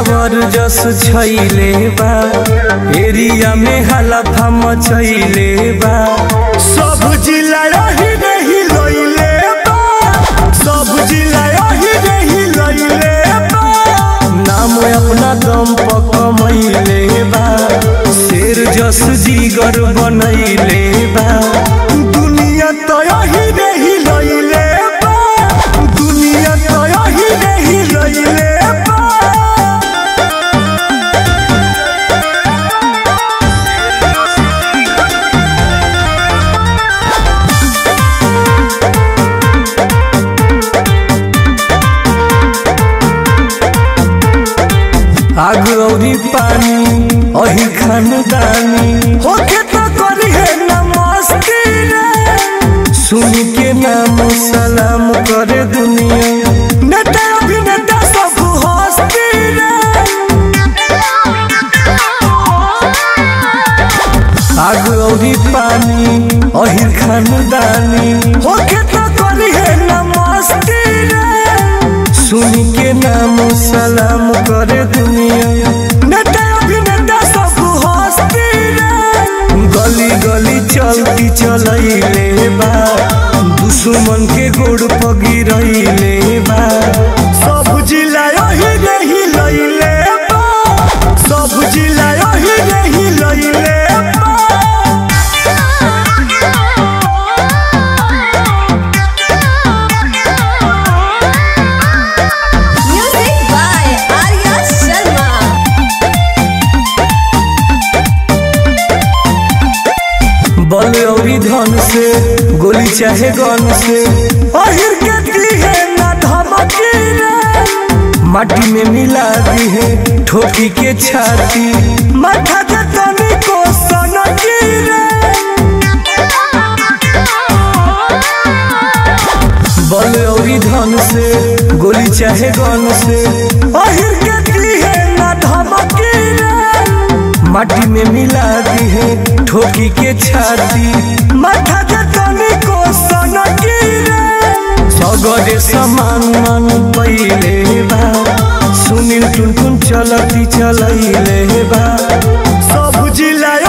Tower जस छैले बा एरिया में हलफा मचैले बा सब जिला यही रही लइले बा सब जिला यही रही लइले बा नाम अपना दम पर कमैले बा शेर जस जीगर बनैले बा दुनिया तो यही रही लइले बा दुनिया तो यही रही लइले बा आग औरी पानी अही खानदानी होके तो करी है नमस्ते रे सुन के नाम सलाम करे दुनिया नेता अभिनेता सब हंसते रे आग औरी पानी अही खानदानी होके तो करी है नमस्ते रे सुन के नाम सलाम करे दुनिया नेता अभिनेता सब हंसते रे गली गली चलती चलैले बा दुश्मन के गोड़ पगिरैले बा सब जिला यही रही लैले बा सब जिला यही रही लैले बा Music by Arya Sharma. बल औरी धन से गोली चाहे गन से अहिर के दी है ना धमकी रे माटी में मिला दी है ठोकी के छाती माथा के तनी को सनकी रे बल औरी धन से गोली चाहे गन से अहिर के दी है ना धमकी रे माटी में मिला दी है ठोकी के छाती माथा के तनी को सनकी रे सगरे समान मन पहिले बा सुनील टुन टुन चलती चलैले बा सब जिला